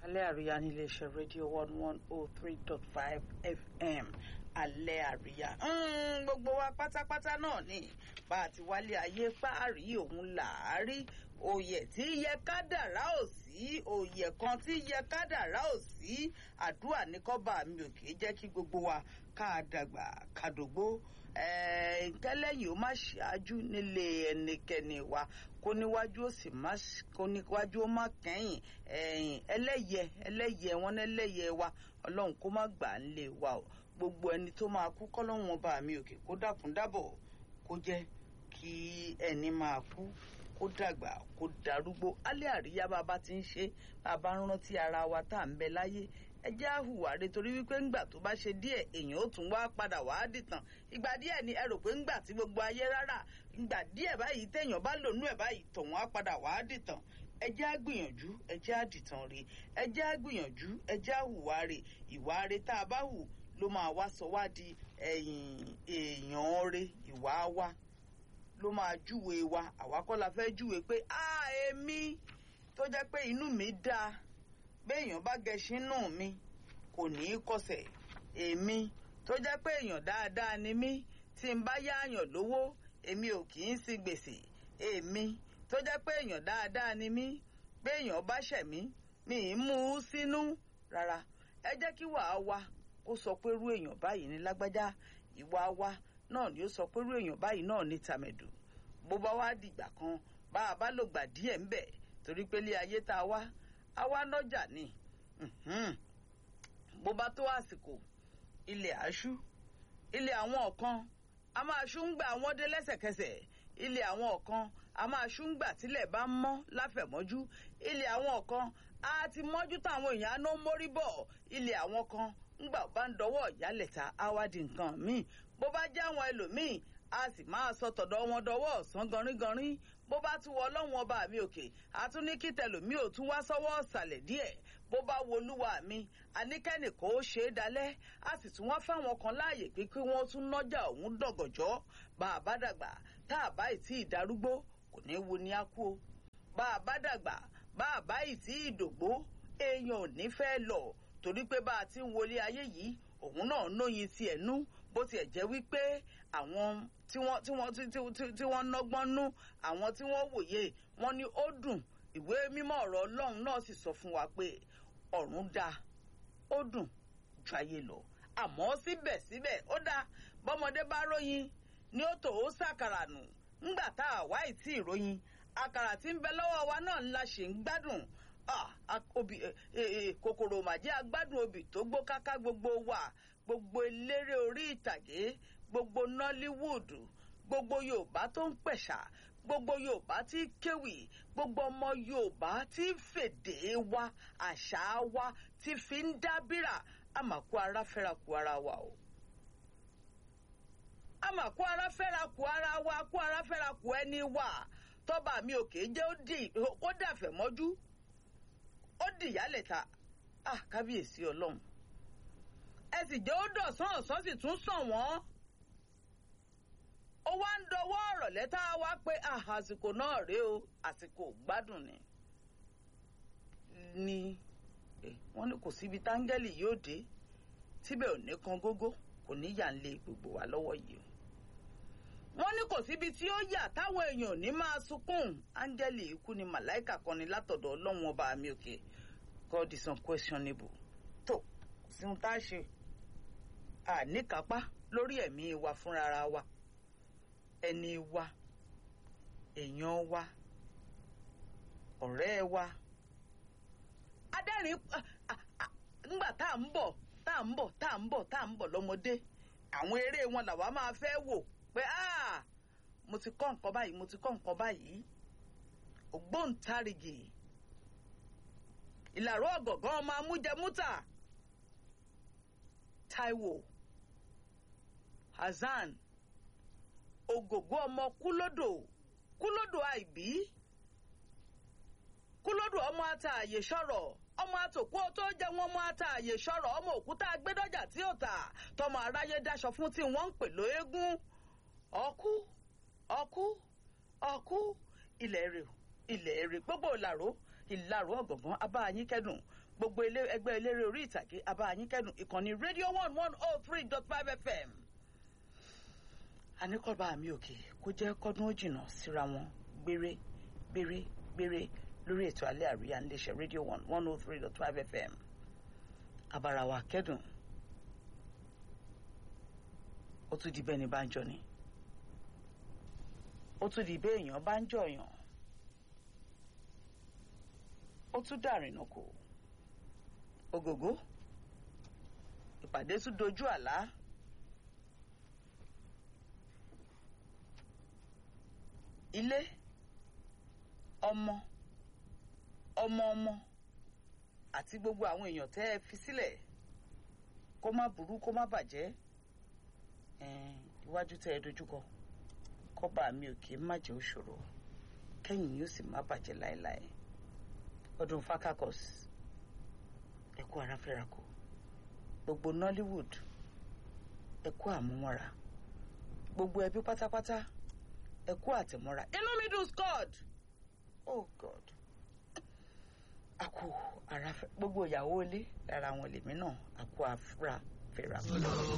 alẹ́ àríyá ní iléeṣẹ́ rédíò one one oh three dot five fm alẹ́ àríyá gbogbo wa pátápátá náà ni bá a ti wálé ayé páàrí òun làárí òye tí yẹ kádàrá ò sí òye kan tí yẹ kádàrá ò sí àdúrà ní kọ́ba mi ò kì í jẹ́ kí gbogbo wa ká dàgbà kàdógbó kẹlẹ́yìn ó má ṣáájú nílé ẹnikẹ́ni wa kó níwájú ó sì má kó níwájú ó má kẹ́yìn ẹlẹ́yẹ ẹlẹ́yẹ wọn ẹlẹ́yẹ wa ọlọ́run kó má gbà ń lé wa o gbogbo ẹni tó máa kú kọ́lọ́run ọba mi òkè kó dákun dábọ̀ kó jẹ́ kí ẹni máa kú kó dàgbà kó darúgbó alẹ́ àríyá bàbá ti ń ṣe bàbá ń rántí ara wa tá à ń bẹ láyé ẹ jẹ́ àhùwà rẹ torí wípé ńgbà tó bá ṣe díẹ̀ èèyàn ó tún wá padà wá dìtàn ìgbà díẹ̀ ni ẹ rò pé ńgbà tí gbogbo ayé rárá ìgbà díẹ̀ báyìí téèyàn bá lò nú ẹ̀ báyìí tòun á padà wá dìtàn ẹ jẹ́ àgbìyànjú ẹ jẹ́ àdìtàn rè ẹ jẹ́ àgbìyànjú ẹ jẹ́ àhùwà rè ìwà rè tá a bá hù ló máa wá sọ wá di èèyàn rè ìwà wa ló máa júwe wa àwa kọ́ la fẹ́ júwe pé a èmi tó jẹ́ pé inú mi dáa béèyàn bá gẹṣin nù mi kò ní í kọsẹ̀ èmi tó jẹ́ pé èèyàn dáadáa ni mí tí n bá yáàyàn lówó èmi ò kì í sí gbèsè èmi tó jẹ́ pé èèyàn dáadáa ni mí béèyàn bá ṣẹ̀ mí mi ì mú u sínú rárá ẹ jẹ́ kí wàá wa kó sọ pé irú èèyàn báyìí ní lágbájá ìwà wa náà ni ó sọ pé irú èèyàn báyìí náà ní tàmẹ̀dù bó bá wá dìgbà kan bá a bá lò gbà díẹ̀ ń bẹ̀ torí pé ilé ayé tá a wá àwa lọ́jà ni bó bá tó àsìkò ilẹ̀ àṣú ilé àwọn kan a máa ṣú ń gbà wọ́n dé lẹ́sẹ̀kẹsẹ̀ ilé àwọn kan a máa ṣú ń gbà tílẹ̀ bá mọ́ láfẹ̀mọ́jú ilé àwọn kan a ti mọ́jú táwọn èèyàn á ná mórí bọ̀ ilé àwọn kan ńgbà bá ń dọwọ́ ìyálẹ̀ta á wá di nǹkan míì bó bá jẹ́ àwọn ẹlòmíì a sì máa sọ tọ̀dọ̀ wọn dọwọ́ ọ̀sán ganringanrin bó bá tún wọ ọlọ́run ọba mi òkè àtún ní kí tẹlòmíì ò tún wá sọ́wọ́ ọ̀sàlẹ̀ díẹ̀ bó bá wo olúwa mi àníkẹ́nì kò ó ṣe é dalẹ̀ a sì tún wá fáwọn kan láàyè pé kí wọ́n tún nọ́jà òun dọ̀gọ̀jọ́ bá a bá dàgbà tá a bá ì tí ì darúgbó kò ní wo ni a kú o bá a bá dàgbà bá a bá ì tí ì dògbó èèyàn ò ní fẹ́ lọ torí pé bá a ti ń wọlé ayé yìí òun náà nóyin tiẹ̀ nú bó tiẹ̀ jẹ́ wípé àwọn tí wọ́n tí wọ́n tí wọ́n nọ́gbọ́n nú àwọn tí wọ́n wòye wọ́n ní ó dùn ìwé mímọ́ ọ̀rọ̀ ọlọ́run náà sì sọ fún wa pé ọ̀run dáa ó dùn ju ayé lọ àmọ́ síbẹ̀síbẹ̀ ó dáa bọ́mọdé bá róyin ni ó tò ó sàkàrà nù ńgbà tá a wá ìtì ìròyìn àkàrà tí ń bẹ lọ́wọ́ wa náà ńlá ṣe ń gbádùn kòkòrò màjẹ́ agbádùn obì tó gbó káká gbogbo wa gbogbo eléré orí ìtàgé gbogbo nollywood gbogbo yorùbá tó ń pẹ̀ṣà gbogbo yorùbá tí kéwì gbogbo ọmọ yorùbá tí fèdè wa àṣà wa tí fi ń dábìrà àmàkù ara fẹ́ra kù ara wa o àmàkù ara fẹ́ra kù ara wa kù ara fẹ́ra kù ẹni wa tọ́ba mi ò kéé jẹ́ ó dàfẹ́ mọ́jú ó dìyálẹ̀ ta ah kábíyèsí ọlọ́run ẹ sì jẹ́ ó dọ̀sán ọ̀sán sì tún sàn wọ́n ó wá ń dọwọ́ ọ̀rọ̀ lẹ́tà wá pé àsìkò náà rèé o àsìkò gbádùn ni ni wọ́n ní kò síbi táńgẹ́lì yóò dé tíbẹ̀ ò ní kan gógó kò ní yà ń lé gbogbo wa lọ́wọ́ yìí o wọ́n ní kò síbi tí ó yà táwọn èèyàn ò ní máa sunkún áńgẹ́lì ikú ni màláìkà kan ni látọ̀dọ̀ ọlọ́run ọba mi òkè God is unquestionable tó sí ohun tá a ṣe àníkápá lórí ẹ̀mí wa fúnra wa ẹni wa èèyàn wa ọ̀rẹ́ wa adẹ́rìn ńgbà tá à ń bọ̀ tá à ń bọ̀ tá à ń bọ̀ tá à ń bọ̀ lọ́mọdé àwọn eré wọn làwa máa fẹ́ wò pé mo ti kọ́ nǹkan báyìí mo ti kọ́ nǹkan báyìí ògbóǹtarìgì ìlàró ọ̀gọ̀gán ọmọ amújẹmútà Táíwò Hasan ògògó ọmọ kúlódò kúlódò àìbí kúlódò ọmọ ata àyè sọ̀rọ̀ ọmọ àtòkú tó jẹ́ wọn ọmọ ata àyè sọ̀rọ̀ ọmọ òkúta gbẹdọjà tí ò tà tọmọ aráyé dáṣọ fún tí wọ́n ń pè lóégún ọkú ọkú ọkú ilẹ̀ rè ilẹ̀ rè gbogbo ìlàró ìlàró ọ̀gọ̀ngàn abáyín kẹ́dùn gbogbo ilé- ẹgbẹ́ eléré orí ìtàgé abáyínkẹ́dùn ìkànnì rédíò one one oh three dot five fm àníkọ́ba mi òkè kó jẹ́ kọ́dún ó jìnnà síra wọn gbére gbére gbére lórí ètò alẹ́ àríyá ńlẹ́sẹ̀ rédíò one one oh three dot five fm abarawa kẹ́dùn ó tún di bẹ́ẹ̀ ni bá ń jọ ni ó tún di bẹ́ẹ̀ èèyàn bá ń jọyàn ó tún dàrínà kò ògògó ìpàdé tún dojú àlá ilé ọmọ ọmọ ọmọ àti gbogbo àwọn èèyàn tẹ́ ẹ fi sílẹ̀ kó má burú kó má bàjẹ́ ẹ̀ẹ́n, iwájú tẹ́ ẹ dojúkọ kọ́ba mi ò kì í má jẹ́ òṣòro kẹ́yìn yóò sì má bàjẹ́ láéláé ọdún fakakos ẹ̀kú ara fẹ́ra kù gbogbo nollywood ẹ̀kú àmúmọ́ra gbogbo ẹbí pátápátá ẹ̀kú àtìmọ́ra inú mi dùn scott oh god àkú ara fẹ́ gbogbo ìyàwó ilé lára àwọn lèmi náà àkú àfúrà fẹ́ra kù.